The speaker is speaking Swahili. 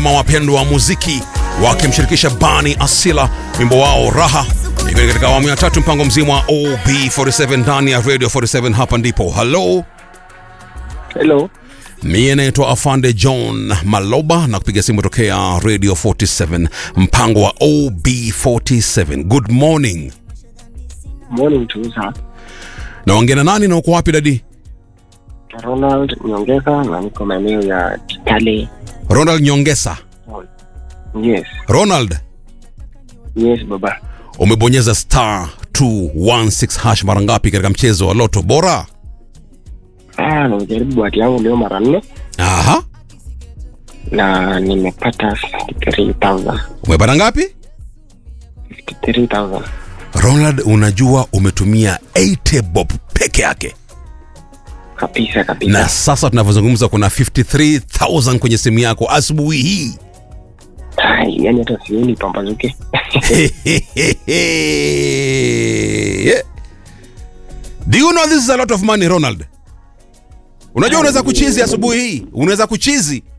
jamaa wapendwa wa muziki wakimshirikisha Bani Asila wimbo wao Raha, ikiwa katika awamu ya tatu mpango mzima wa OB47 ndani ya Radio 47. Hapa ndipo halo, Hello. mie naitwa Afande John Maloba na kupiga simu tokea Radio 47 mpango wa OB47. Good morning. Morning to you, sir. Naongea na nani na uko wapi dadi? Ronald Nyongeza na niko maeneo ya Kitale. Ronald Nyongesa. Yes. Ronald, Yes, baba. umebonyeza star 216 hash mara ngapi katika mchezo wa Loto Bora? Ah, nimejaribu bahati yangu leo mara nne Aha, na nimepata 53,000. umepata ngapi? 53,000. Ronald, unajua umetumia 80 bob peke yake, Kabisa kabisa. na sasa tunavyozungumza kuna 53000 kwenye simu yako asubuhi hii. Ai, yani hata sioni pambazuke. Do you know this is a lot of money Ronald? Unajua unaweza kuchizi asubuhi hii, unaweza kuchizi